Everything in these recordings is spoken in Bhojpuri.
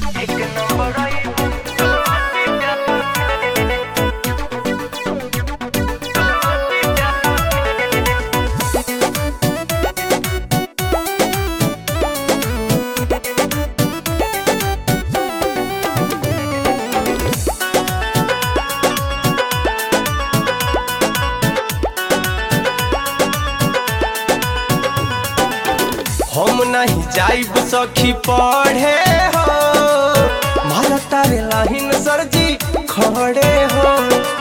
हम नहीं जाइब सखी पढ़े हो मारा तारे लाहिन सरजी खड़े हो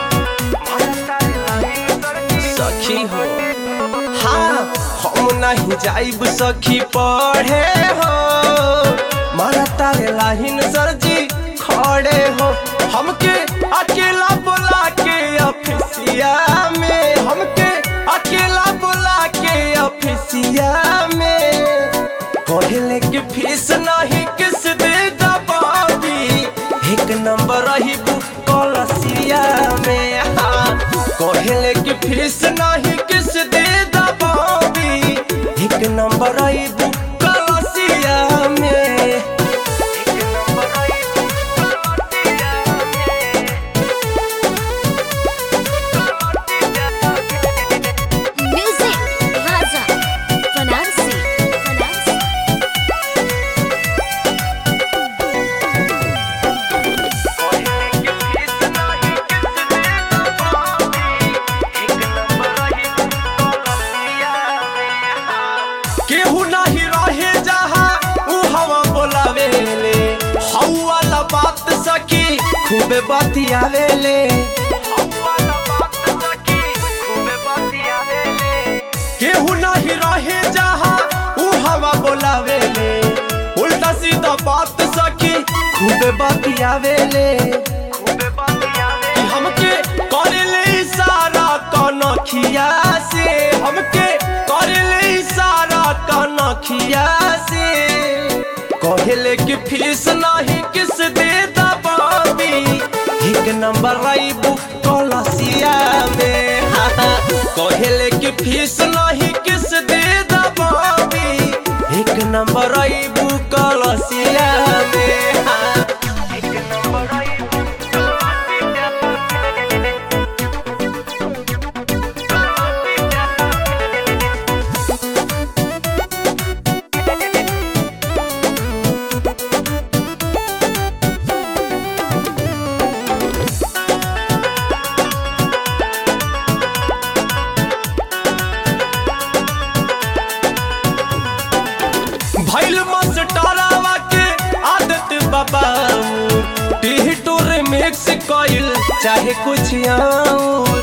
सखी हो हाँ हम नहीं जाइब सखी पढ़े हो मारा तारे लाहिन सरजी खड़े हो हमके अकेला बुला के ऑफिसिया में हमके अकेला बुला के ऑफिसिया में कहले कि फीस नहीं किस दे दबावी एक नंबर रही कलसिया में हाँ कहले कि फीस नहीं किस दे दबावी एक नंबर रही कलसिया में Music Raza Fanarsi Fanarsi केहू नहीं रहे जहाँ ऊ हवा बोलावे ले हऊ वाला बात सकी खूबे बतियावे ले केहू नहीं रहे जहाँ ऊ हवा बोलावे ले उल्टा सीधा बात सकी खूबे बतियावे ले कि हमके करे ले इशारा कनखिया से हमके करे ले इशारा कनखिया से कहले कि फीस नहीं किस दे दबावी एक नंबर राइबू कलसिया में हाँ, हाँ। कहले कि फीस नहीं किस दे दबावी एक नंबर राइबू कलसिया में हाँ। भैल मस्टरावा के आदत बाबा टीह टोर मिक्स कइल चाहे कुछ और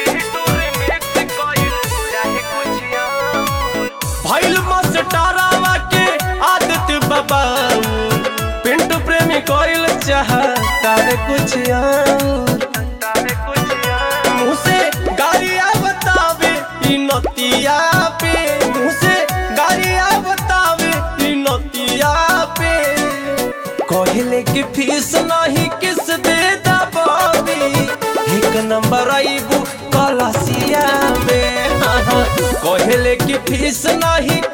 भैल मस्टरावा के आदत बाबा पिंटू प्रेमी कइल चाहे कुछ और मुँह से गालियाँ बतावे ई नतिया पे मुँह से गालियाँ बतावे ई नतिया पे कहले कि फीस नहीं किस दे दबावी एक नंबर आईबू कलसिया में हाँ, हाँ। कहले कि फीस नहीं